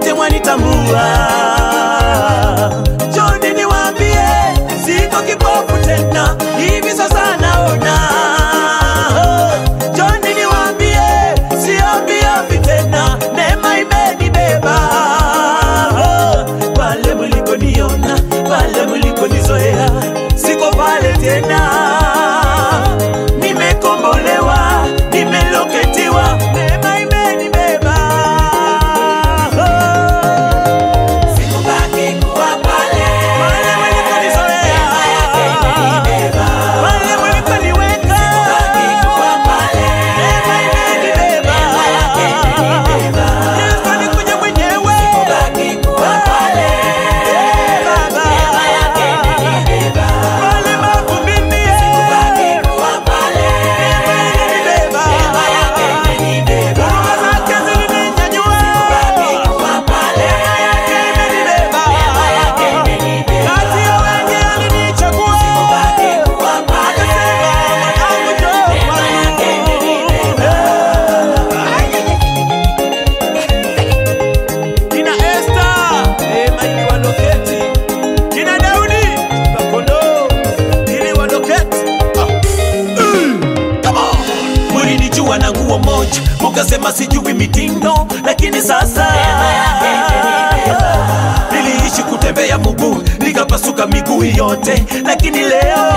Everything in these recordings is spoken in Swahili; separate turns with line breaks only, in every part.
wote mwanitambua. Njoni niwaambie, siko kipofu tena, hivi sasa naona. Njoni niwaambie, siombiombi tena, neema imenibeba. Pale mlikoniona, pale mlikonizoea, siko pale tena. Nimekombolewa, nimeloketiwa, neema imenibeba. Sikubaki kuwa pale, pale mlikonizoea, pale mlikoniweka, neema imenibeba. Yesu alikuja mwenyewe, Eh, Baba. Pale mavumbini, eh, imenibeba. Huruma zake zilininyanyua, neema yake imenibeba. Kati ya wengi alinichagua, akasema, mwanangu njoo kwangu. Kina Esther, neema iliwaloketi. Kina Daudi, kakondoo, iliwaloketi. Ah. Come on. Mulinijua na nguo moja, mukasema sijui mitindo, lakini sasa niliishi kutembea mguu, nikapasuka miguu yote, lakini leo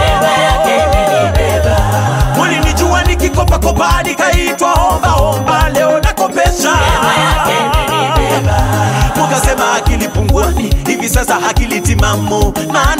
mulinijua nikikopakopa, nikaitwa omba omba, leo nakopesha mukasema akili punguani, hivi sasa akili timamu, maana